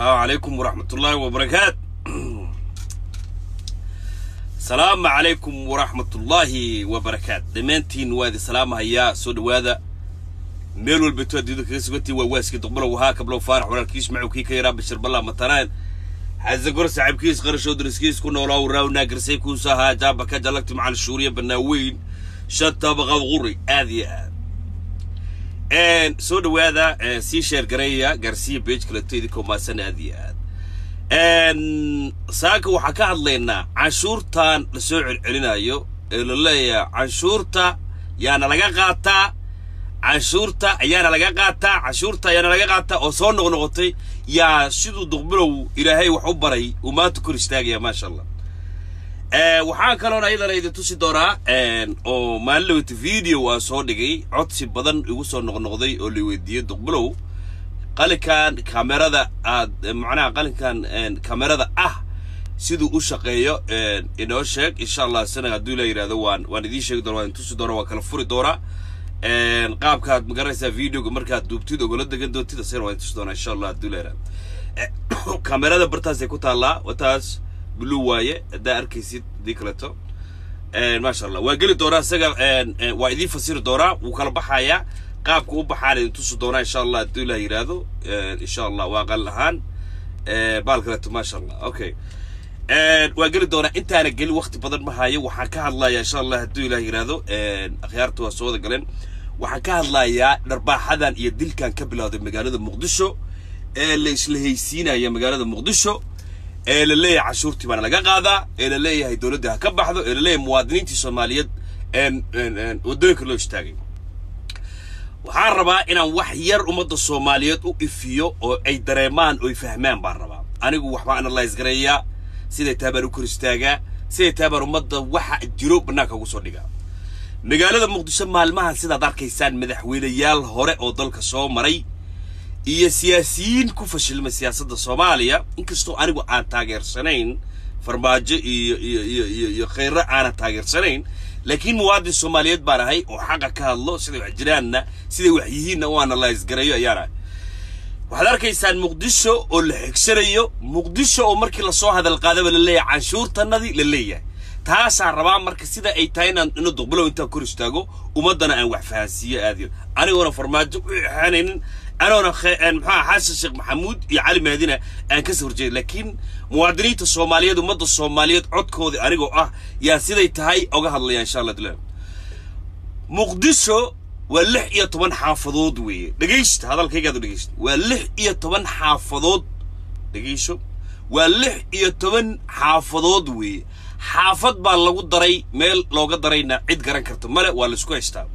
السلام عليكم ورحمة الله وبركاته السلام عليكم ورحمة الله وبركاته دمانتين وادي سلام هيا سود وادا meel walba to adduunyada kaga sugantii waa waaskii duqbalow wahaa kablow faarax walaalkiis macow kii ka yaraa bashir ballaa mataraan xasagor saaxiibkiis qarashoo dariskiis ku noolaa waraawnaa garsay kuusa ahaa jaaba ka jalagti macal shuuriya banaaweyn shanta baqad quri aad iyo aad soo dhawaada sii sheer gareeya gaarsiya beej kaleto idinkoo maasan aad iyo aad saaka waxaa ka hadlaynaa canshuurtan lasoo celcelinayo ee la leeyahay canshuurta yaana laga qaataa canshuurta ayaana laga qaataa canshuurta ayaana laga qaataa oo soo noqnoqotay yaa siduu duqbilow ilaahay wax u baray uu maanta kor istaagaya maasha allah waxaan kaloona iyadana idin tusi doonaa oo maalin lawata video aan soo dhigay codsi badan igu soo noqnoqday oo la weydiiyey duqbilow qalinkan kamerada aad macnaha qalinkan kamerada ah siduu u shaqeeyo inoo sheeg insha allah sana hadduu la yidhahdo waan waan idiin sheegi doona waan idin tusi doona waan kala furi doonaa qaabkaad magaranaysaa videoga markaad duubtid ogola degan doontid asagana waan tusi doonaa insha allah hadduu la yidhahdo kamerada bartaasay ku taallaa wataas blue waaye haddaa arkaysid hadii kaleeto maasha allah waa geli doonaa isaga waa idiin fasiri doonaa wuu kala baxayaa qaabka u baxaan idin tusi doonaa insha allah hadduu la yidhaahdo insha allah waa qal ahaan baal kaleeto maasha allah okay waa geli doonaa intaana geli waqti badan ma hayo waxaan ka hadlayaa insha allah hadduu ilaah yidhaahdo akhyaarta waa soo wada galeen waxaan ka hadlayaa dharbaaxadan iyo dilkan ka bilowday magaalada muqdisho ee la isla haysiinaya magaalada muqdisho ee la leeyahay canshuurtii baana laga qaadaa ee la leeyahay dowladda ha ka baxdo ee la leeyahay muwaadiniintii soomaaliyeed waddooyinka loo istaagay waxaan rabaa inaan wax yar ummadda soomaaliyeed u ifiyo oo ay dareemaan oo ay fahmaan baan rabaa anigu waxbaa analyse gareeyaa siday taa baan u kor istaagaa siday taa baan ummadda waxa jiro bannaanka ugu soo dhigaa magaalada muqdisho maalmahan sidaad arkaysaan madaxweyneyaal hore oo dalka soo maray iyo siyaasiyiin ku fashilmay siyaasadda soomaaliya inkastoo anigu aan taageersanayn farmaajo iyo iyo iyo iyo iyo khayro aanan taageersanayn laakiin muwaadin soomaaliyeed baan ahay oo xaqa ka hadlo siday wax jiraanna siday wax yihiinna u analyse gareeyo ayaan ahay waxaad arkaysaan muqdisho oo la xigsanayo muqdisho oo markii lasoo hadal qaadaba la leeyahay canshuurtanadii la leeyahay taasaan rabaa marka sida ay tahay inaan inu duqbilow intaan kor istaago ummaddana aan wax fahansiiyo aadiyo anigoona farmaajo u ixaanaynin anoona maxaa xasan sheekh maxamuud iyo cali maadina aan ka soo horjeeda laakiin muwaadiniinta soomaaliyeed ummadda soomaaliyeed codkoodii anigoo ah yaa siday tahay oga hadlaya insha allah dila muqdisho waa lix iyo toban xaafadood weeye dhegaysta hadalkaygaad u dhegaysta waa lix iyo toban xaafadood dhegayso waa lix iyo toban xaafadood weeye xaafad baa lagu daray meel looga darayna cid garan karta male waa laisku haystaa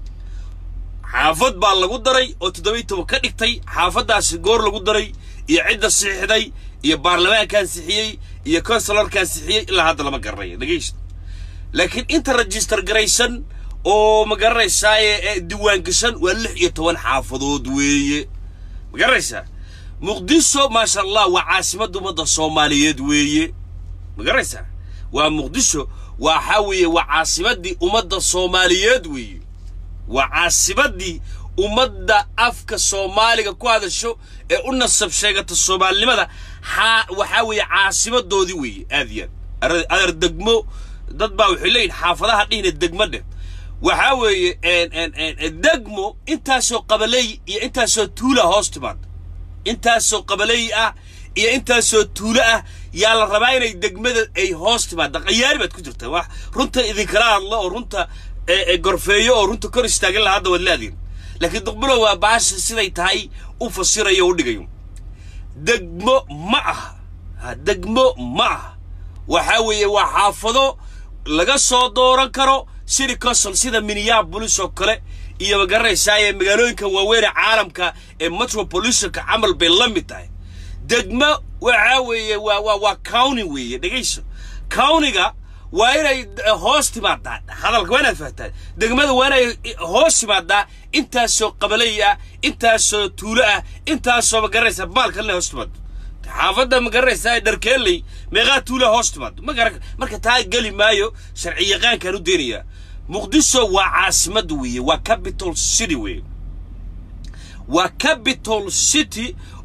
xaafad baa lagu daray oo toddoba iyo toban ka dhigtay xaafaddaasi goor lagu daray iyo cidda siixday iyo baarlamaankaan sixiyey iyo consularkaan sixiyey ilaa hadda lama garanayo dhegaysta laakiin inta register garaysan oo ma garanaysaaye diwaan gashan waa lix iyo toban xaafadood weeye ma garanaysaa muqdisho maasha allah waa caasimadda ummadda soomaaliyeed weeye ma garanaysaa waa muqdisho waxaa weeye waa caasimaddii ummadda soomaaliyeed weeye waa caasimaddii ummadda afka soomaaliga ku hadasho ee u nasab sheegata soomaalinimada xaa waxaa weeye caasimadoodii weeye aad iyo aad adeer degmo dad baa waxay leeyihin xaafadaha dhihina degmo dheh waxaa weeye degmo intaasoo qabaley iyo intaasoo tuula hoos timaada intaasoo qabaley ah iyo intaasoo tuulo ah yaa la rabaa inay degmada ay hoos timaada qayaari baad ku jirtaa wax runta idinkala hadlo oo runta gorfeeyo oo runta kor istaagin laha hadda waad laadiin laakiin duqbilow waa baasha siday tahay u fasirayo o u dhigayo degmo ma aha degmo ma aha waxaa weeye waa xaafado laga soo dooran karo city council sida minneapolis oo kale iyo ma garanaysaaye magaalooyinka waaweynee caalamka ee metropolitanka camal bay la mid tahay degmo waxaa weeye waa waa waa county weeye dhegayso countyga waa inay hoos timaadaa hadalka waa inaad fahtaan degmada waa inay hoos timaadaa intaasoo qabalay ah intaasoo tuulo ah intaasoo ma garanaysaa baalka inay hoos timaado xaafadda ma garanaysaa dharkeeley meeqaa tuula hoos timaado ma garan marka taa geli maayo sharci yaqaankaan u deenayaa muqdisho waa caasimadda weeye waa capital city weeye waa capital city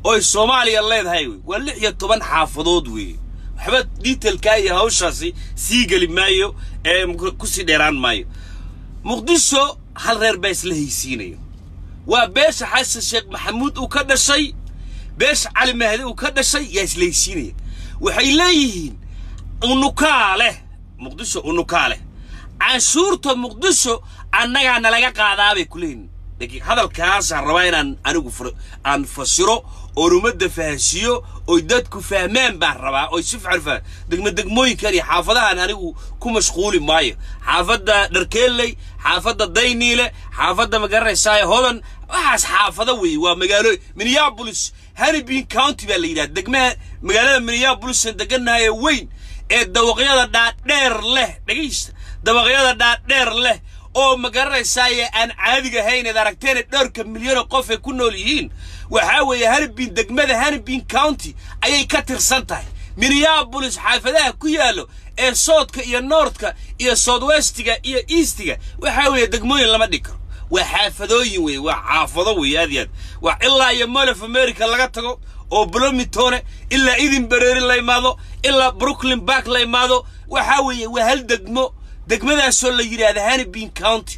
ooy soomaaliya leedahay wey waa lix iyo toban xaafadood weeye waxba detailkaa iyo hawshaasi sii geli maayo ee kusii dheeraan maayo muqdisho hal reer baa isla haysiinayo waa beesha xasan sheekh maxamuud uu ka dhashay beesha cali mahdi uu ka dhashay yaa isla haysiinaya waxay leeyihiin unukaa leh muqdisho unukaa leh canshuurta muqdisho annagaa nalaga qaadaabay ku leeyihin laakiin hadalkaasaan rabaa inaan anigu aan fasiro oon ummadda fahansiiyo oy dadku fahmaan baan rabaa oy si fican fahmaan degmadegmooyinkan iyo xaafadahan anigu ku mashquuli maayo xaafadda dharkeelley xaafadda dayniile xaafadda magaranaysaay hodan waxaas xaafado weeye waa magaalo minneapolis hannibin county baa la yidhaha degmaha magaalada minneapolisan degannahay ee weyn ee dawaqyada dhaadheer leh dhegaysta dabaqyada dhaadheer leh oo ma garanaysaaye aan caadiga ahayn eed aragteene dhowrka milyanoo qof ay ku nool yihiin waxaa weeye hannibin degmada hannibin county ayay ka tirsan tahay minneabolis xaafadaha ku yaallo ee soodka iyo noortka iyo southwestiga iyo eastiga waxaa weeye degmooyin lama dhig karo waa xaafadooyin weeye waa xaafado weeye aad iyo aad waa ilaa iyo mall of america laga tago oo blomitone ilaa edinbury la imaado ilaa brooklyn bark la imaado waxaa weeye waa hal degmo degmadaasoo la yidhaahda hannibin county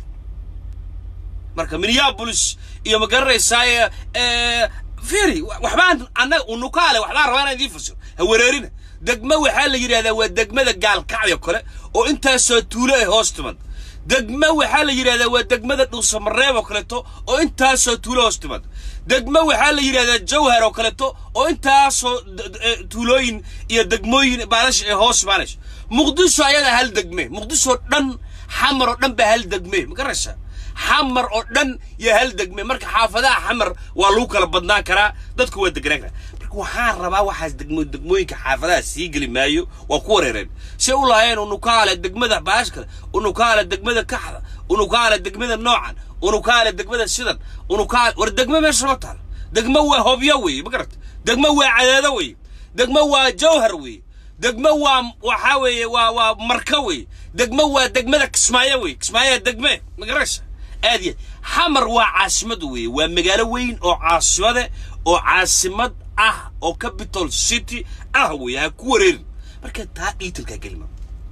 marka minneabolis iyo ma garanaysaa firi waxbaan annaga unukaale waxbaan rabaa inaan idiin fasiro ha wareerina degmo waxaa la yidhahdaa waa degmada gaalkacyo kale oo intaasoo tuulo ay hoos timad degmo waxaa la yidhahdaa waa degmada dhuusamareeb oo kaleeto oo intaasoo tuulo hoos timad degmo waxaa la yidhahdaa jawhar oo kaleeto oo intaasoo tuulooyin iyo degmooyin baalash ee hoos imaanayso muqdisho ayadaa hal degme muqdisho dhan xamar oo dhan baa hal degme ma garanaysaa xamar oo dhan iyo hal degme marka xaafadaha xamar waa lagu kala badnaan karaa dadku waa deganaan karaa marka waxaan rabaa waxaas degmo degmooyinka xaafadaha sii geli maayo waa ku wareereen say u lahaayeen unukaale degmada baash kale unukaale degmada kaxda unukaale degmada noocan unukaale degmada sidan unukaale war degmo meesha ma taala degmo waa hobyo weeye ma garata degmo waa cadeedo weeye degmo waa jawhar weeye degmo waa waxaa weeye waa waa marka weeye degmo waa degmada kismaayo weeye kismaayaa degme ma garanaysa aad iyo xamar waa caasimad weeye waa magaalo weyn oo caasimade oo caasimad ah oo capital city ah weeye ha ku wareerin marka taa dhiitalkaa gelima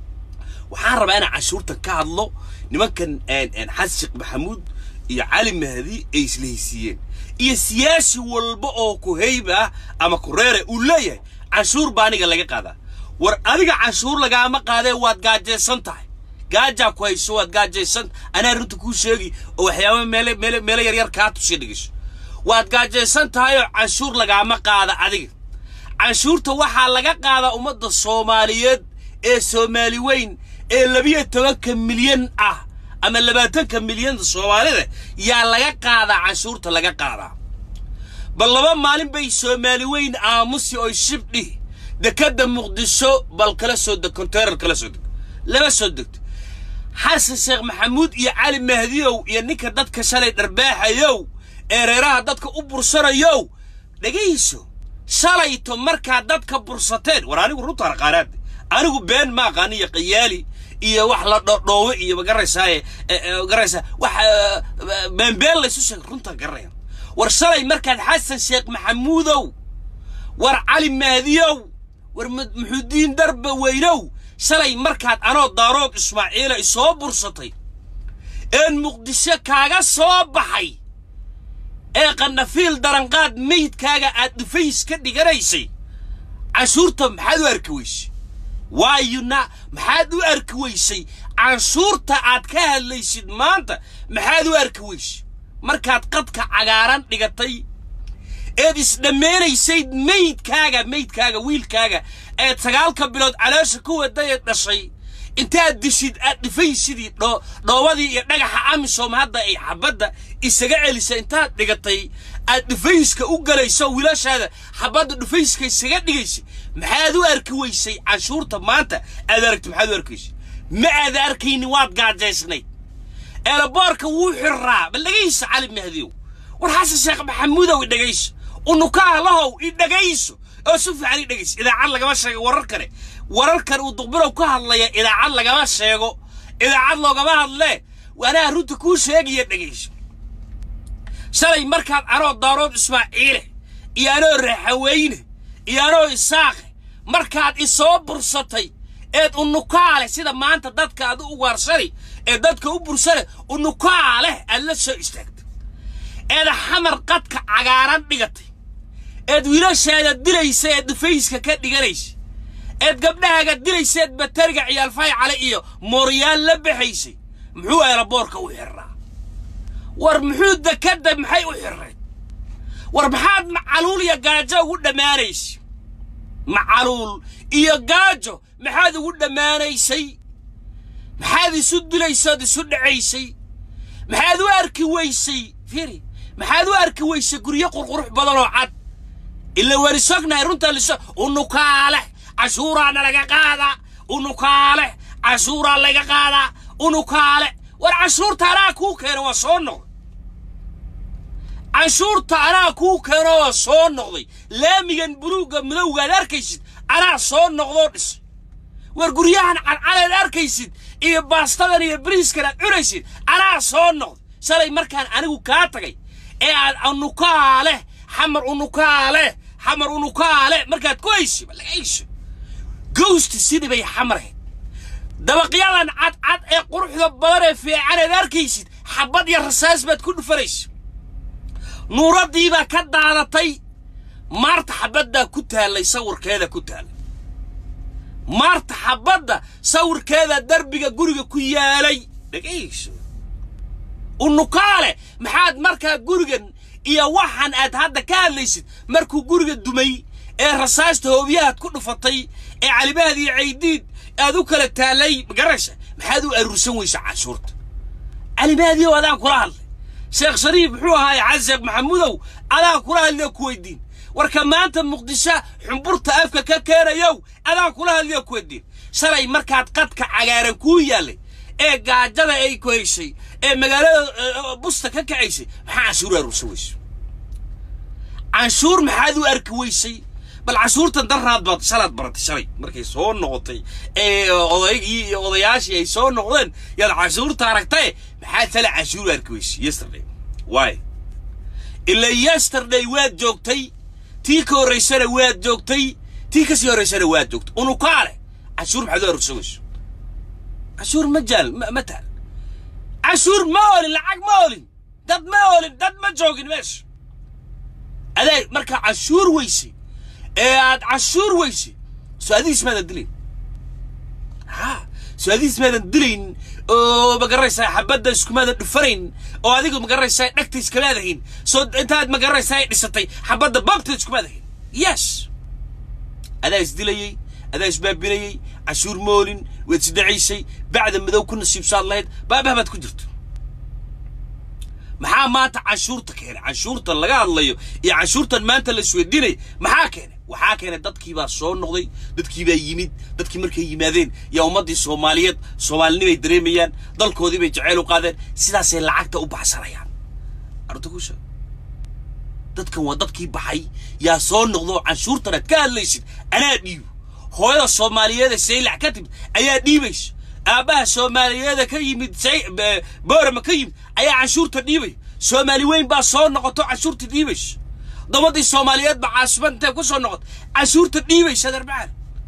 waxaan rabaa inaan canshuurtan ka hadlo nimankan xasan sheekh maxamuud iyo cali mahdi ay isla haysiiyeen iyo siyaasi walba oo ku heyb ah ama ku reere uu leeyahay canshuur baa aniga laga qaadaa war adiga canshuur lagaama qaadee waad gaajaysan tahay gaajaa ku hayso waad gaajaysan anaa runta kuu sheegi oo waxyaaba meele meele meelo yaryar kaa tusiya dhegeyso waad gaajaysan tahay oo canshuur lagaama qaada adiga canshuurta waxaa laga qaadaa ummadda soomaaliyeed ee soomaali weyn ee labiyo tobanka milyan ah ama labaatanka milyanta soomaalida yaa laga qaadaa canshuurta laga qaadaa bal laba maalin bay soomaali weyn aamusi oy shibdhihi dekadda muqdisho bal kala soo deg konteynar kala soo deg lama soo degto xasan sheekh maxamuud iyo cali mahdiyow iyo ninka dadka shalay dharbaaxayow ee reeraha dadka u bursanayow dhegayso shalayto markaa dadka bursateen war anigu runtaan aqaanaade anigu been ma aqaani iyo qayaali iyo wax la dhodhoowe iyo magaranaysaaye magaraysaa wax beenbeen laysu sheegay runtaan garanaya war shalay markaad xasan sheekh maxamuudow war cali mahdiyow war muxuudiin darba weynow shalay markaad anoo daarood ismaaciila isoo bursatay een muqdisho kaaga soo baxay ee qanafiil daranqaad meydkaaga aad dhufays ka dhiganaysay canshuurta maxaad u arki weysay waayuna maxaad u arki weysay canshuurta aad ka hadlaysid maanta maxaad u arki weysay markaad qadka cagaaran dhigatay eed isdhammaynaysay meydkaaga meydkaaga wiilkaaga eed sagaalka bilood caloosha ku wadayee dhashay intaad dishid aad dhifaysidii dhoobadii iyo dhagaxa amisom hadda ay xabadda isaga celisa intaad dhigatay aad dhufayska u galayso wiilashaada xabadda dhufayska isaga dhigaysay maxaad u arki weysay canshuurta maanta aad aragti maxaad u arki weysay ma aad arkaynin waad gaajaysnayd eelaboorka wuu xirraa bal dhegayso cali mahdiyow war xasan sheekh maxamuudow i dhegayso unukaalahow i dhegayso oo si fiican i dhegayso idaacad lagama sheego warar kale wararkan uu duqbilow ka hadlaya idaacad lagama sheego idaacad loogama hadlee anaa runta kuu sheegaya dhegayso shalay markaad anoo daarood ismaaciile iyo anoo raxaweyne iyo anoo isaaqe markaad isoo bursatay eed unukaale sida maanta dadka aad u ugaarshani ee dadka u bursane unukaaleh aad la soo istaagtay eed xamar qadka cagaaran dhigatay eed wiilashaada dilaysa eed dhufayska ka dhiganaysa eed gabdhahaaga dilaysa eed batariga ciyaalfay cale iyo mooryaan la baxaysay muxuu eelaboorka u xirraa war muxuu dekadda maxay u xirrayd war maxaad macaluul iyo gaajo ugu dhammaanaysa macaluul iyo gaajo maxaad ugu dhammaanaysay maxaad isu dilaysood isu dhacaysay maxaad u arki weysay firi maxaad u arki weysay guryo qurqurux badan oo cad ila warisognahay runtaa liso unukaale cashuuraana laga qaadaa unukaale cashuuraa laga qaadaa unukaale war cashuurta anaa kuu keena waa soo noqday canshuurta anaa kuu keeno waa soo noqday laamigan buluugga midowgaad arkaysid anaa soo noqdoo dhisay war guryahan cadcaleed arkaysid iyo baastadan iyo bariiskan aad cunaysid anaa soo noqday shalay markaan anigu kaa tagay ee aad unukaale xamar unukaale xamar unukaale markaad ku haysi ma laga hayso gowsti sidii bay xamarayd dabaqyadan cadcad ee quruxda badan ee fiicaneed arkaysid xabad iyo rasaas baad ku dhufanaysa nuuraddiibaa ka daadatay maarta xabaddaa ku taallay sawirkeeda ku taallay maarta xabadda sawirkeeda derbiga guriga ku yaalay dhegayso unukaale maxaad markaa gurigan iyo waxaan aad hadda ka hadlaysid markuu guriga dumay ee rasaasta hoobiyahaad ku dhufatay ee calibahaad iyo caydiid aad u kala taallay magaraysa maxaad u aruursan weysa canshuurta calibaadiyow adaan kula hadlay sheekh shariif muxuu ahaaye xasan maxamuudow adaan kula hadliyo ku weydiin warka maanta muqdisho xumburta afka ka keenayow adaan kula hadliyo ku weydiin shalay markaad qadka cagaaran kuu yaallay ee gaajada ay ku haysay ee magaalada busta ka kacaysay maxaa canshuur aruursan weyso canshuur maxaad u arki weysay bal canshuurtan daraad baad shalaad baratay shalay markay soo noqotay ee odaygii iyo odayaashii ay soo noqdeen yaad canshuurta aragtae maxaad shalay canshuur u arki weysay yesterday why ila yesterday waad joogtay tii ka horraysana waad joogtay tii kasii horraysana waad joogtay unukaale canshuur maxaad u aruursan weyso canshuur ma jaal ma taal canshuur ma olin lacag ma olin dad ma olin dad ma joogin meesha adaa markaa canshuur weysay ee aad canshuur weysay soo adigiis maadan dilayn ha soo adigiis maadan dilayn oo magaraysaa xabadda iskumaadan dhufanayn oo adigu magaraysaa dhegta iskamaadahayn soo intaad magaraysaa ay dhisatay xabadda babta iskumaadahayn yes adaa isdilayey adaa isbaabinayey canshuur moolin waad isdhacaysay bacda madow ku nasiibsaad lahayd baabah baad ku jirto maxaa maanta canshuurta keenay canshuurtan laga hadlayo iyo canshuurtan maanta la isweydiinaya maxaa keenay waxaa keenay dadkiibaa soo noqday dadkiibaa yimid dadkii markay yimaadeen yaa ummaddii soomaaliyeed soomaalinimay dareemayaan dalkoodii bay jaceyl u qaadeen sidaasay lacagta u baxsanayaan arrinta ku sheeg dadkan waa dadkii baxay yaa soo noqdo oo canshuurtan aad ka hadlaysid anaa dhiibo hooyada soomaaliyeeda saylac ka timid ayaa dhiibaysa aabbaha soomaaliyeeda ka yimid boorama ka yimid ayaa canshuurta dhiibaya soomaali weyn baa soo noqoto canshuurta dhiibaysa dabaddii soomaaliyeed baa caasimaad intay ku soo noqoto canshuurta dhiibaysa aderbacaan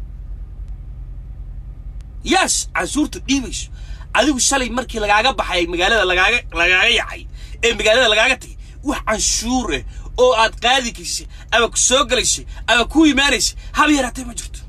yes canshuurta dhiibayso adigu shalay markii lagaaga baxay magaalada lagaaga lagaaga yacay ee magaalada lagaaga tagay wax canshuur ah oo aad qaadi kaysay ama ku soo gelaysay ama ku imaanaysay haba yaraatee ma jirto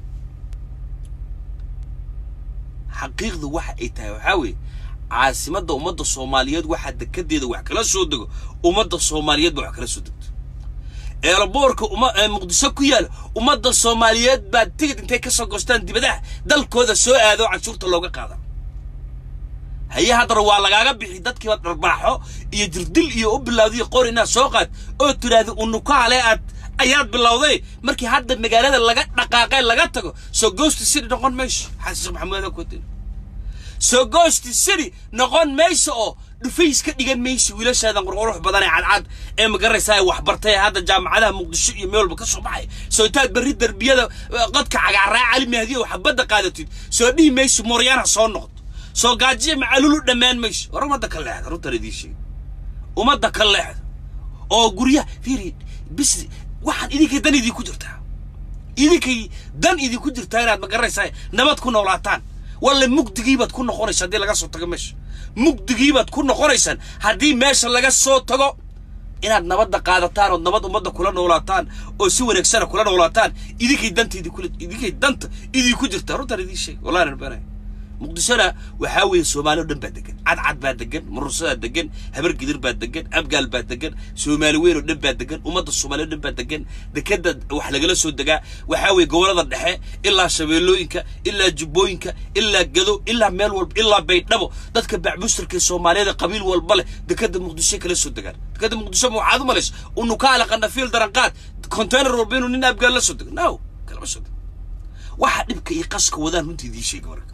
xaqiiqda waxa ay tahay waxaa weeye caasimadda ummadda soomaaliyeed waxaa dekedeeda wax kala soo dego ummadda soomaaliyeed baa wax kala soo degto eelaboorka uma muqdisho ku yaala ummadda soomaaliyeed baa tigid intay ka soo goostaan dibadaha dalkooda soo aado canshuurta looga qaada haye haddana waa lagaaga bixi dadkiiba dharbaaxo iyo jirdil iyo u bilowday qor inaad soo qaad oo tiraahda unukaale aad ayaad bilowday markii hadda magaalada laga dhaqaaqay laga tago soo goosti city noqon mayso xasan maxamuud akoodin soo goosti city noqon mayso oo dhufays ka dhigan mayso wiilashaadan qurqurux badan ee cadcad ee magaraysaa wax bartay hadda jaamacadaha muqdisho iyo meel walba ka soo baxay soo intaad berri derbiyada qadka cagaaraa cali mahdiya wax badda qaadatid soo dhihi mayso mooryaana soo noqdo soo gaajiya macalulu dhammaan mayso war ummadda ka leexda runtan idiin sheeg ummadda ka leexda oo guryaha fiiri bis waxaan idinkay dan idinku jirtaa idinkay dan idinku jirtaa inaad magaranaysaa nabad ku noolaataan walle mugdigiibaad ku noqonaysa haddii laga soo tago meesha mugdigiibaad ku noqonaysaan haddii meesha laga soo tago inaad nabadda qaadataan ood nabad ummadda kula noolaataan oo si wanaagsana kula noolaataan idinkay danta idinkula idinkay danta idinku jirtaa runtaan idiin sheeg wallahi aan beenay muqdishona waxaa weeye soomaali oo dhan baa degan cadcad baa degan murursadaa degan habar gidir baa degan abgaal baa degan soomaali weyn oo dhan baa degan ummadda soomaali oo dhan baa degan dekeda wax lagala soo degaa waxaa weeye gobollada dhexe ilaa shabeellooyinka ilaa jubbooyinka ilaa gado ilaa meel walba ilaa baydhabo dadka bacbustarka soomaaliyeed qabiil walba leh dekeda muqdisho kala soo degaan dekeda muqdisho ma waxaad u malaysa unukaala qanafiil daranqaad container walba inuu nin abgaal la soo dego no kalama soo dego waxa dhibka iyo qaska wadaan runtii idiin sheega marka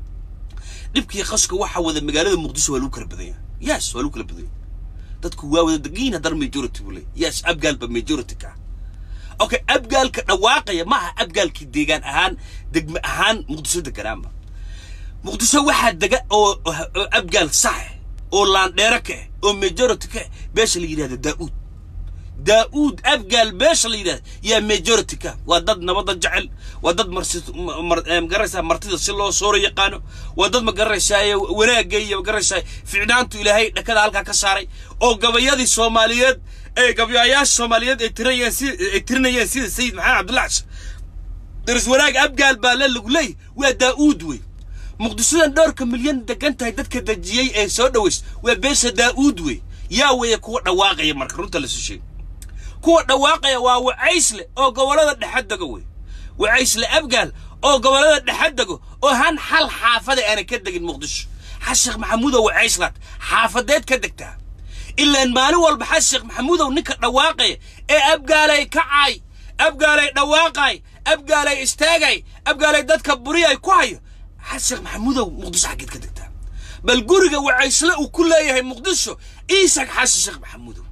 dhibkii qaska waxa wada magaalada muqdisho waa lagu kala badan yahay yes waa lagu kala badan yahay dadku waa wada degiin haddana majority buu leeyahy yes abgaalba majority ka ah okay abgaalka dhawaaqaya ma aha abgaalkii deegaan ahaan degme ahaan muqdisho deganaanba muqdisho waxaa dega oo oo abgaal sax oo laandheere ka ah oo majority ka ah beesha la yidhahda daa'uud daa'uud abgaal beesha la yidhahda yaa majority ka waa dad nabadda jecel waa dad marsi magaranaysaa martida si loo sooro yaqaano waa dad magaranaysaa wanaagga iyo magaranaysaa ficnaantu ilaahay dhakada halkaa ka saaray oo gabayadii soomaaliyeed ee gabayaasha soomaaliyeed ay tirinayeen si ay tirinayeen sida sayid maxamed cabdullahi xasan daris wanaag abgaal baa la lagu leeyahy waa daa'uud wey muqdishodan dhowrka milyan degan tahay dadka dejiyey ee soo dhaweys waa beesha daa'uud wey yaa weeye kuwa dhawaaqaya marka runta lasu sheegay kuwa dhawaaqaya waa wacaysle oo gobollada dhexe dego wey wacaysle abgaal oo gobollada dhexe dego oo han xal xaafada aanan ka degin muqdisho xasheekh maxamuudow wacayslaad xaafadeed ka degtaa ilaan maalin walba xasheekh maxamuudow ninka dhawaaqaya ee abgaalay kacay abgaalay dhawaaqay abgaalay istaagay abgaalay dadka buriyay ku hayo xasheekh maxamuudow muqdisho xaggeed ka degtaa bal guriga wacaysle uu ku leeyahay muqdisho iisag xasan sheekh maxamuudow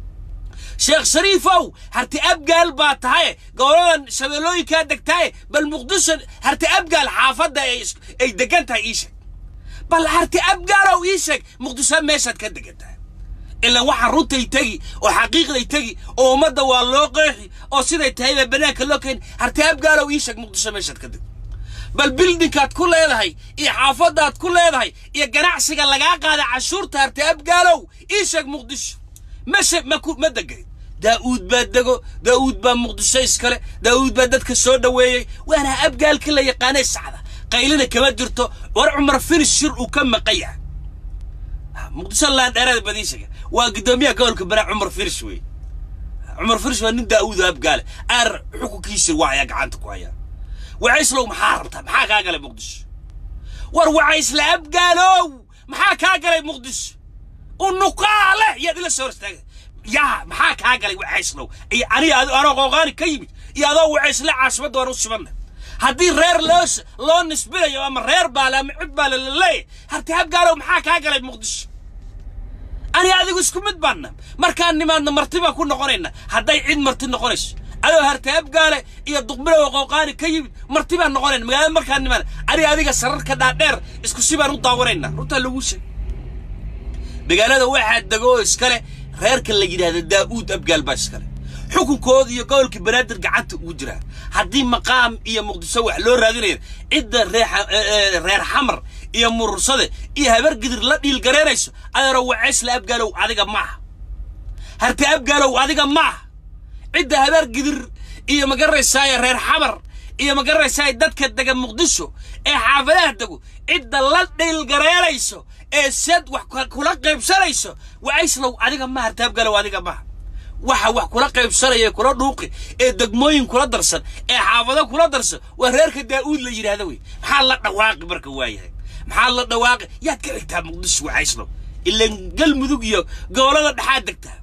sheekh shariifow harti abgaal baa tahaye goboladan shabeellooyinkaa degtaaye bal muqdisho harti abgaal xaafadda ay degan tahay ii sheeg bal harti abgaalow ii sheeg muqdisho meeshaad ka degan tahay ilaan waxaa runtay tegi oo xaqiiqday tegi oo ummadda waa loo qeexi oo siday tahay baa banaanka loo keeni harti abgaalow ii sheeg muqdisho meeshaad ka deg bal bildinkaad ku leedahay iyo xaafaddaad ku leedahay iyo ganacsiga lagaa qaada cashuurta harti abgaalow ii sheeg muqdisho mashe ma ku ma degayn daa'uud baa dego daa'uud baa muqdisho iskale daa'uud baa dadka soo dhoweeyey waana abgaalka la yaqaanay sacda qaylina kama jirto war cumar firis shir uu ka maqan yahay muqdisho laandheerada badiishaga waa guddoomiyaha gobolka banaa cumar firis wey cumar firis waa nin daa'uud oo abgaale aar xukunkiisa waaya gacanta ku hayaa wacayslow maxaa rabtaa maxaa kaa galay muqdisho war wacaysle abgaalow maxaa kaa galay muqdisho unuqaale yaad ila soo horstaaga yaa maxaa kaa galay wacayslow iyo aniga anoo qooqaani ka yimid iyo adoo wacaysle caasimadda waan u sibanna haddii reer loo loo nisbinayo ama reer baale ama cid baale la leeyahay harti habgaalow maxaa kaa galay muqdisho ani adigu isku mid baanna markaan nimaadna marti baan ku noqonayna hadday cid marti noqonayso adoo harti habgaale iyo duqbilow qooqaani ka yimid marti baan noqonayna magaalada markaan nimaana aniga adiga sararka dhaadheer isku si baan u daawanayna runtaa lagu sheeg magaalada waxaa dego oo iskale reerka la yidhaahda daa'uud abgaal baa iskale xukunkooda iyo gobolka banaadir gacanta ugu jiraa haddii maqaam iyo muqdisho wax loo raadinaya cidda reer xamar iyo murursade iyo habargidir la dhiilgaraynayso adeero wacaysla abgaalow adiga maaha harti abgaalow adiga maaha cidda habargidir iyo magaranaysaaye reer xamar iyo magaranaysaaye dadka dega muqdisho ee xaafadaha dego cidda la dhiilgaraynayso ee sad wax kula qaybsanayso wacayslow adiga maaha harti abgaalow adiga maaha waxa wax kula qaybsanaya kula dhuuqi ee degmooyin kula darsan ee xaafado kula darsan waa reerka daa'uud la yidhaahda wey maxaa la dhawaaqi marka waayahay maxaa la dhawaaqi yaad ka xigtaa muqdisho waxayslo ilan galmudug iyo gobolada dhexaad degtaa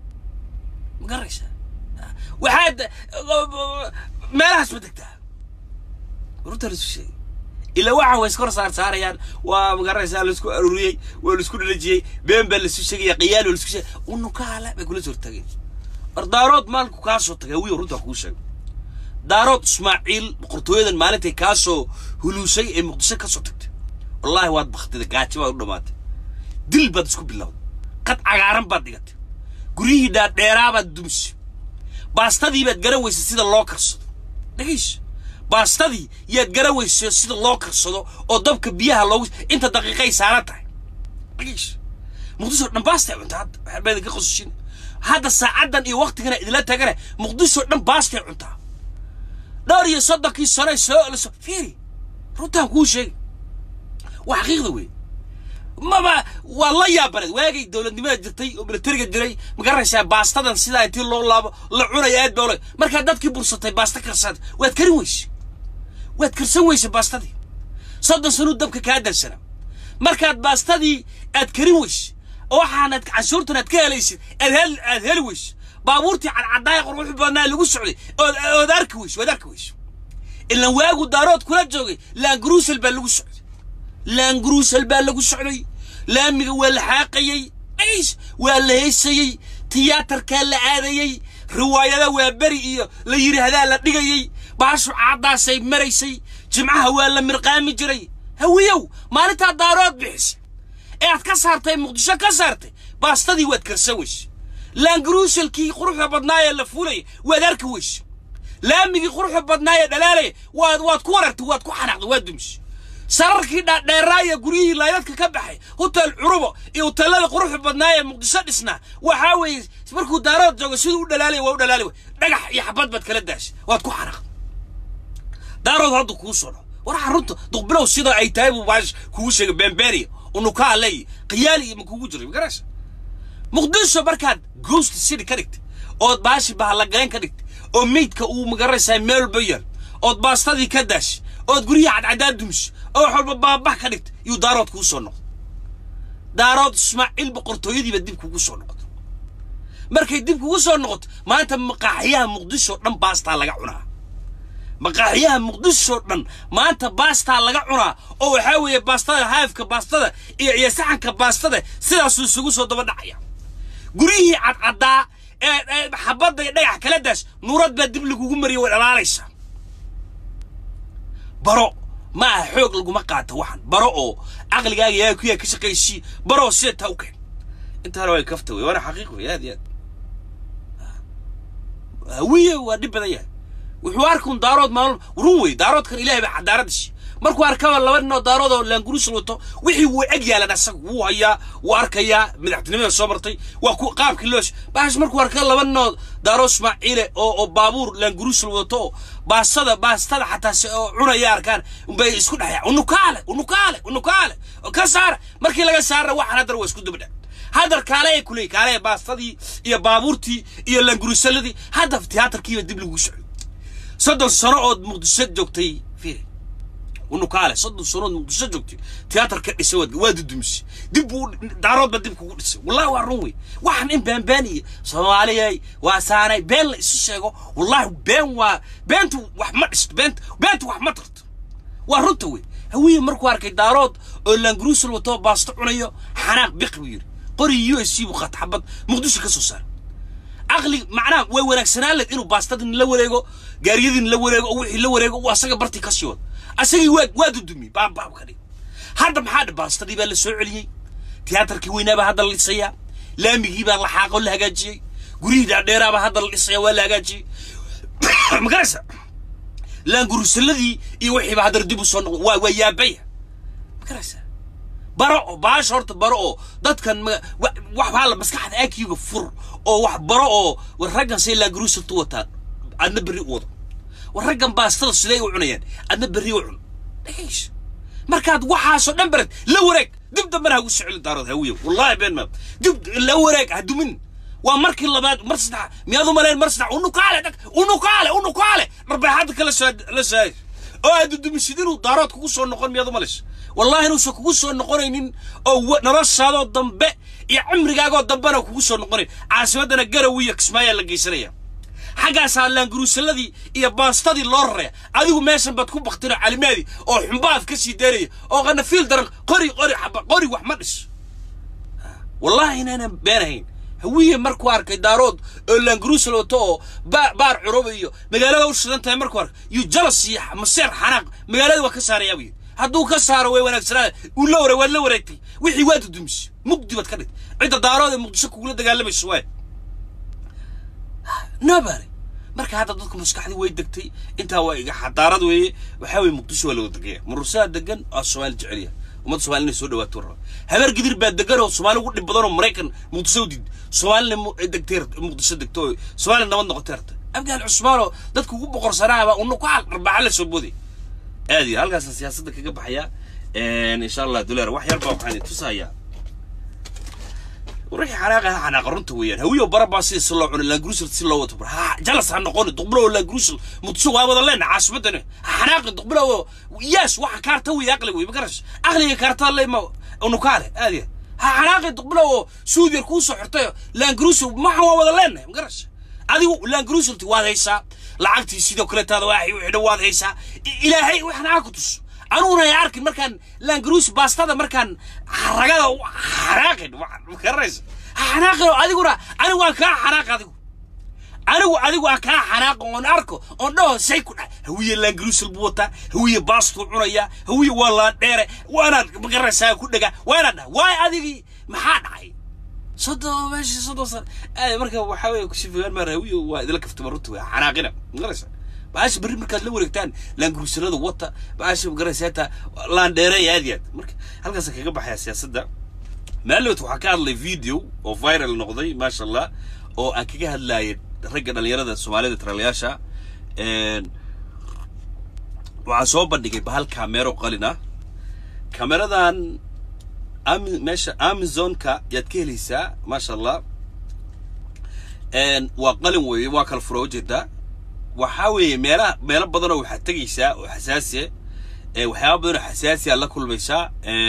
ma garanaysaa waxaad meelahaas ma degtaa runta laisu sheegay ilaa waxa way iskor saar saarayaan waa magaranaysaa laisku aruuriyey waa laisku dhalajiyey been baa laisu sheegaya qiyaal waa laisku sheegay unukaale bay kula soo tageen war daarood maalinku kaa soo tagay wiyo runtaa kuu sheegay daarood ismaaciil boqortooyadan maalintay kaa soo huluusay ee muqdisho ka soo tagtay wallaahi waad baktida gaajo baad u dhammaatay dil baad isku bilowday qad cagaaran baad dhigatay guryihii dhaadheeraa baad dumisay baastadii baad garan weysay sida loo karsado dhegayso baastadii yaad garan weysay sida loo karsado oo dabka biyaha loogu inta daqiiqay saaran tahay dhegayso muqdisho dhan baastay cuntaa hadda waxaa baa idinka qosushin hadda saacaddan iyo waqtigana idinla tagana muqdisho dhan baastay cuntaa dhowr iyo soddonkii sano soo liso fiiri runtaan kuu sheegay waa xaqiiqda wey maba waa la yaabaneed waagay dowladnimada jirtay oo militariga jiray ma garanaysaa baastadan sidaa intii loo laabo la cunaya aad baa markaa dadkii bursatay baasta karsaad waad karin weyse waad karsan weyse baastadii soddon sanuu dabka kaa darsana markaad baastadii aad karin weyse oo waxaanad canshuurtan aad ka helaysid aad hel aad heli weyse baabuurtii cadcadaaya quruxu badnaa lagu socday ood ood arki weyse waad arki weyse ilan waagu daarood kula joogay laangruusel baa lagu socday laangruusel baa lagu socday laamiga waa la xaaqayey dhays waa la heysayey tiyaatarkaa la aadayey riwaayada waa beri iyo la yidhaahdaa la dhigayey baashu caaddaasay maraysay jimcaha waa la mirqaami jiray hawiyow maalintaa daarood bixisay ee aad ka saartay muqdisho ka saartay baastadii waad karsan weyse laangruuselkii quruxda badnaa ee la fuulaya waad arki weyse laamigii quruxda badnaa ee dhalaalaya waad waad ku warartay waad ku xanaaqday waad dumisay sararkii dhaadheeraaya guryihii laydadka ka baxay hotel curubo iyo hoteelada quruxda badnaa ee muqdisho dhisnaa waxaa weeye markuu daarood joogo siduu u dhalaalaya waa u dhalaali way dhagax iyo xabad baad kala daashay waad ku xanaaqday daarood hadda kuu soo dhaco war xarunta duqbilow sida ay tahay buu baash kugu sheegay bemberia unukaa leey qiyaali iyo ma kugu jiray magaraysa muqdisho markaad ghost city ka dhigtay ood baashi bahallagayn ka dhigtay oo meydka uu magaraysaa meel walba yaal ood baastadii ka daashay ood guryaha cadcadaad dumisay oo wax walba baabax ka dhigtay yuu daarood kuu soo noqday daarood ismaaciil boqortooyadiiba dib kugu soo noqotay markay dib kugu soo noqoto maanta maqaaxiyaha muqdisho dhan baastaa laga cunaa maqaaxiyaha muqdisho dhan maanta baastaa laga cunaa oo waxaa weeye baastada haafka baastada iyo iyo saxanka baastada sidaasuu isugu soo daba dhacaya guryihii cadcaddaa ee xabadda iyo dhagax kala daas nuurad baa dib lagugu mariya way dhalaalaysaa baro ma aha xoog laguma qaato waxan baro oo caqligaaga yaa ku yaa ka shaqaysii baro sida taa u keen intaana way kafta wey waana xaqiiq wey aad iyo aad hawiye waa dhib badan yahay wuxuu arkun daarood maalin run wey daaroodkan ilaahay baa cadaaraddiisi markuu arkaba laba nin oo daarood oo laanguruusal wato wixii wuu eg yaalan asaga wuu hayaa wuu arkayaa madaxtinimada soo martay waa ku qaabkii loo baash markuu arka laba nin oo daaro ismaaciile oo oo baabuur laanguruusal wato oo baastada baastada xataa si oo cunaya arkaan bay isku dhexyaa unukaale unukaale unukaale ka saara markii laga saarna waxaan haddana waa isku dubdhac haddar kaale ay kuley kaale baastadii iyo baabuurtii iyo laanguruusaladii hadda tiyaatarkiiba dib lagu socday soddon sano ood muqdisho joogtay fiiri unukaale soddon sanood muqdisho joogtay tiyaatarka dhisay waad waa dudumisay dib buu daaroodba dib kugu dhisay wallahi waa run wey waxaan in beenbeen iyo soomaaliyay waa saanay been la isu sheego wallahi been waa beentu wax ma dhisto beent beentu wax ma tarto waa runta wey hawiye markuu arkay daarood oo laangruusal wato baasto cunayo xanaaq biqi buu yidhi qori u s c buu qaata xabad muqdisho ka soo saaray caqli macnaha way wanaagsanaan leed inuu baastadin la wareego gaariyadin la wareego oo wixii la wareego uu asaga bartii ka sii wado asagii waa waa dudumiyey baabbaab ka dhig hadda maxaa dhi baastadii baa la soo celiyey tiyaatarkii weynaa baa hadda la dhisayaa laamigii baa la xaaqoo la hagaajiyey guryihii dhaadheeraa baa hadda la dhisaya waa la hagaajiyey magaraysa laangurusaladii iyo wixii baa haddana dib u soo noqdo waa waa yaabaya magaraysa baro oo baasha horta baro oo dadkan wax baa la maskaxda akiga fur oo wax baro oo war raggan say laangurusaltu wataan adna berri u wado war raggan baastada siday u cunayaan adna berri u cun dhegayso markaad waxaasoo dhan bared la wareeg dib dambana hagu soceli daarood hawiyo wallahi been maam dib la wareeg ha dumin waa markii labaad mar saddex miyaad u malayn mar saddex unukaale dag unukaale unukaale dharbaaxadda kala soo la soo oo aad dumisid inuu daarood kugu soo noqon miyaad u malayso wallahi inuusan kugu soo noqonaynin oo noloshaadoo dambe iyo cimrigaagoo dambena kugu soo noqonayn caasimaddana garaw iyo kismaayaa la geysanaya xaggaasaa laanguruusaladii iyo baastadii loo raraya adigu meeshan baad ku baktino calimaadii oo xumbaad ka sii daynaya oo qanafiil daran qori qori xaba qori wax ma dhiso wallahi inaanan beenahayn hawiye markuu arkay daarood oo laanguruusal wato oo baar curuba iyo magaalada u shidan tahay markuu arkay iyo jalas iyo maseer xanaaq magaalada waa ka saarayaa buu yidhi hadduu ka saaro way wanaagsanaada uu la wareeg waad la wareegtay wixii waad dudumisay mugdi baad ka dhigtay cidda daarood ee muqdisho kugula dagaalamayso waay nobody marka hadda dadku maskaxdii way degtay intaa waa iga xadaarad weeye waxaa weeye muqdisho waa loo degaya murusaha degan waa soomaali jecelya ummadda soomaali inay soo dhawaato raba habeer gidir baa degan oo soomaali ugu dhib badan oo maraykan muqdisho u diid soomaalina degtay muqdisho degto oo soomaali nabad noqotay arta abgaal cusmaanoo dadka ugu boqorsanaaba una ku arbaaxa la soo booday aad iyo halkaasaan siyaasadda kaga baxaya insha allah duleer wax yar baa waxaan tusayaa wixii xanaaqa ha xanaaqa runta weeyaan hawiyo barabaa sida si loo cunay laangruusel si loo wato ha jalas ha noqoni duqbulo oo laangruusel muqdisho waa wada leena caasimadani ha xanaaqi duqbulo oo yaas waxa kaarta wey aqli wey makarash aqliga kaarta lema unukaale aad ya ha xanaaqi duqbulo oo suudiyar kuu soo xirtay laangruusel maxa waa wada leena makarash adigu laangruuselti waad haysaa lacagtii sidoo kale taada waa xidho waad haysaa ilaahay waxna ha ku tuso anuguna ay arkin markaan laangruus baastada markaan ragada xanaaqin makaraysa xanaaqin adiguna anigu waan kaa xanaaq adigu anigu adigu aan kaa xanaaqo oon arko oon dhaho say ku dhac hawiye laangruusel buu wataa hawiye baastuu cunaya hawiye waa laan dheere waanaad makaraysaa ku dhega waanaad dhaha waay adigii maxaa dhacay soddon meesha soddon san marka waxaa weeye kushifigaan maa hawiye waa idila kaftama runta wey xanaaqina makaraysa baasha berri markaad la wareegtaan laangruusalada wata baasha magaraysaata laandheere aad yaad marka halkaas kaga baxaya siyaasadda maalowt waxaa ka hadlay video oo viral noqday maasha allah oo aan kaga hadlayay ragga dhalinyarada soomaalida taraalayaasha waxaan soo bandhigay bahal kameero qalin ah kameradan meesha amazonka yaad ka helaysaa maasha allah waa qalin weeye waa kala fura ujeedaa waxaa weeye meelaha meelo badanoo waxaad tegaysaa oo xasaasiya waxyaaba badanoo xasaasiya la kulmaysaa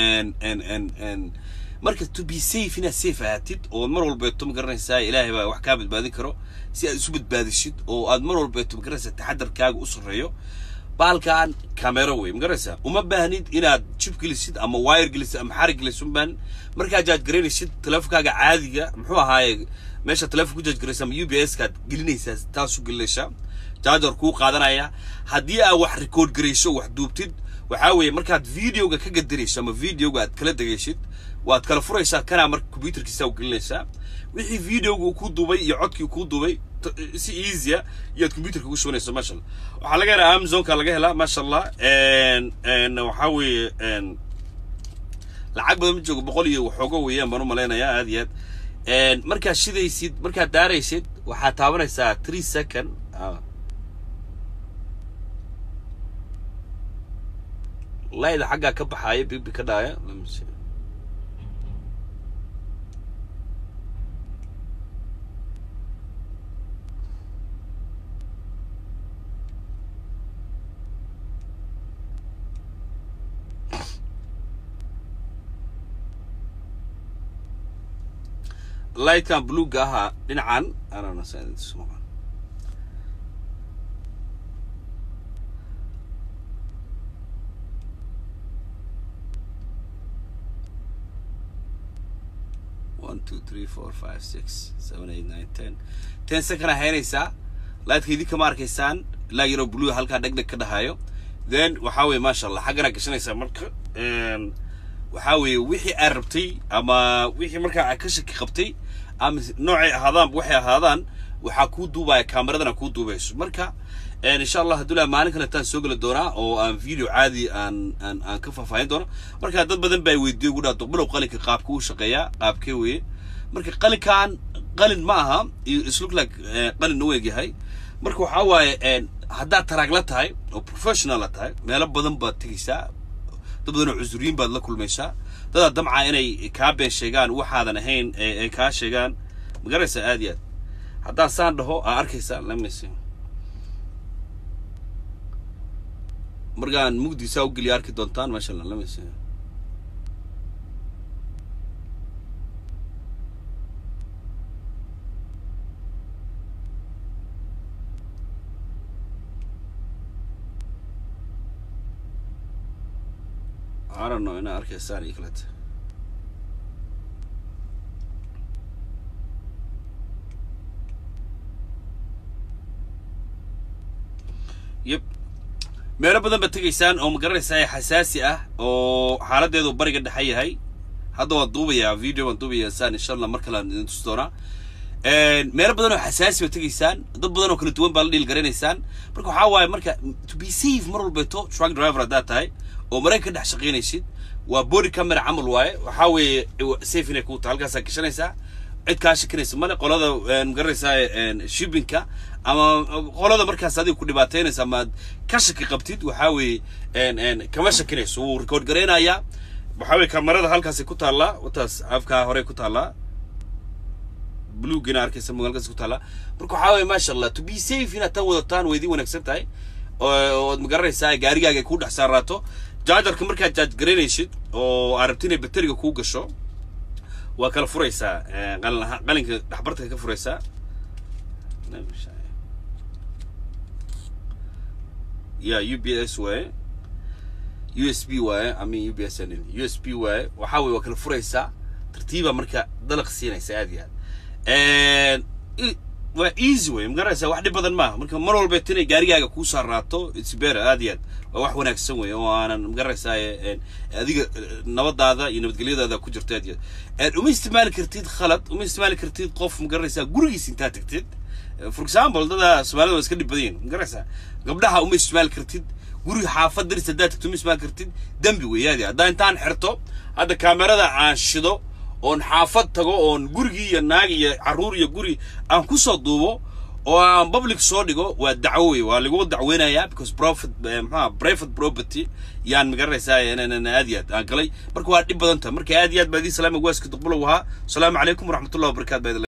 marka to be safe inaad safe ahaatid oo mar walbeeto magaranaysaa ilaahay baa wax kaa badbaadin karo si aad isu badbaadishid oo aad mar walbeeto magaranaysaa taxadarkaaga u sarreeyo baalkan camero wey magaranaysaa uma baahnid inaad jib gelisid ama wire gelisid ama xarig gelisid uma baahnid markaa jaaj garaynaysid teleefonkaaga caadiga muxuu ahaaye meesha teleefon ku jaaj garaysa ama u b s kaad gelinaysaa taasu gelinaysaa jaajar kuu qaadanaya haddii aad wax record garayso wax duubtid waxaa weeye markaad videoga ka gadarayso ama videoga aad kala degaysid waad kala furaysaa kanaa marka computerkiisa u gelinaysaa wixii videoga uu ku duubay iyo codkii kuu duubay si easya iyaad computerka ugu shubanaysa maasha allah waxaa laga helaa amazonka laga helaa maasha allah waxaa weeye lacag badan ma joogo boqol iyo waxooga weeyaan baan u malaynayaa aad iyo aad markaad shidaysid markaad daaraysid waxaad taabanaysaa three second layda xaggaa ka baxaaya bibi ka dhaaya lightkan bluega ahaa dhinacan one two three four five six seven eight nine ten ten second aa haynaysaa lightka idinka ma arkaysaan ilaa yaroo blue halkaa dheg dheg ka dhahayo then waxaa weeye maasha allah xaggana gashanaysaa marka waxaa weeye wixii aad rabtay ama wixii markaa aad ka shaki qabtay ama noocay ahaadaan waxay ahaadaan waxaa kuu duubaya kameradana kuu duubayso marka insha allah hadduu laa maalin kale taan soo geli doonaa oo aan video caadi aan aan aan ka faahfaahin doono marka dad badan baa weydiiyey ugu dhaha duqbilow qalinka qaabka uu shaqeeyaa qaabkee weeye marka qalinkan qalin ma aha islook like qalin u eg yahay marka waxaa waaye haddaad taraagla tahay oo professionala tahay meelo badan baad tegaysaa dad badan oo cusuriyiin baad la kulmaysaa dadaa damca inay kaa been sheegaan waxaadan ahayn ay kaa sheegaan magaraysaa aad iyo aad haddaan saan dhaho aa arkaysaa lamayse markaan mugdiisaa u geliya arki doontaan maasha allah lamayse I don't know inaa arkaysaan iyo kalete yep meelo badan baad tegaysaan oo magaranaysaa xasaasi ah oo xaaladeedu bariga dhexe yahay hadda waan duubayaa video waan duubayaa saan insha allah mar kale aan idin tusi doonaa meelo badan oo xasaasi ba tegaysaan dad badan oo kala duwan baa la dhiil garanaysaan marka waxaa waaye marka to be safe mar walbeeto truck driver haddaad tahay oo maraykan ka dhex shaqaynaysid waa body camera camal waaye waxaa weeye safe inay kuu tahay halkaasaa gashanaysaa cid kaa shakinaysa male qolada magaranaysaa shippingka ama qolada markaas adiga ku dhibaataynaysa ama aad ka shaki qabtid waxaa weeye kama shakinayso wuu record garaynayaa waxaa weeye kamarada halkaasay ku taallaa wataas afkaa horey ku taallaa bluegina arkaysa magaalkaas ku taallaa marka waxaa weeye maasha allah to be safe inaad tan wadataan way idin wanaagsan tahay ood magaranaysaa gaarigaaga ay kuu dhex saaraato jaajarka markaad jaaj garaynaysid oo aad rabti inay bateriga kuu gasho waa kala furaysaa qalin qalinka dhexbarta ka furaysaa ya u b s waaye u s b waaye i mean u b s n u s b waaye waxaa weye waa kala furaysaa tartiiba marka dalaq siinaysa aad iyo aad waa easy wey magaranaysaa wax dhib badan maaha marka mar walba tinay gaarigaaga kuu saaraato it's better aad iyo aad waa wax wanaagsan wey oo aanan magaranaysaa adiga nabadaada iyo nabadgelyadaada ku jirto aad iyo aad uma isticmaali kartid khalad uma isticmaali kartid qof magaranaysaa gurigiis intaa tagtid for example dada soomaalida waa iska dhib badan yihin magaranaysaa gabdhaha uma isticmaali kartid guriga xaafad daris haddaad tagto uma isticmaali kartid dembi wey aad iyo haddaa intaan xirto hadda kaamerada aan shido oon xaafad tago oon gurigii iyo naag iyo carruur iyo guri aan ku soo duubo oo aan public soo dhigo waa dacwo wey waa lagu dacweynayaa because profit maxaa private property yaan magaranaysaa aad iyo aad aan galay marka waa dhib badan tahay marka aad iyo aad baa idin salaama waaska duqbulow ahaa asalaamu calaykum waraxmatullahi wabarakatu baa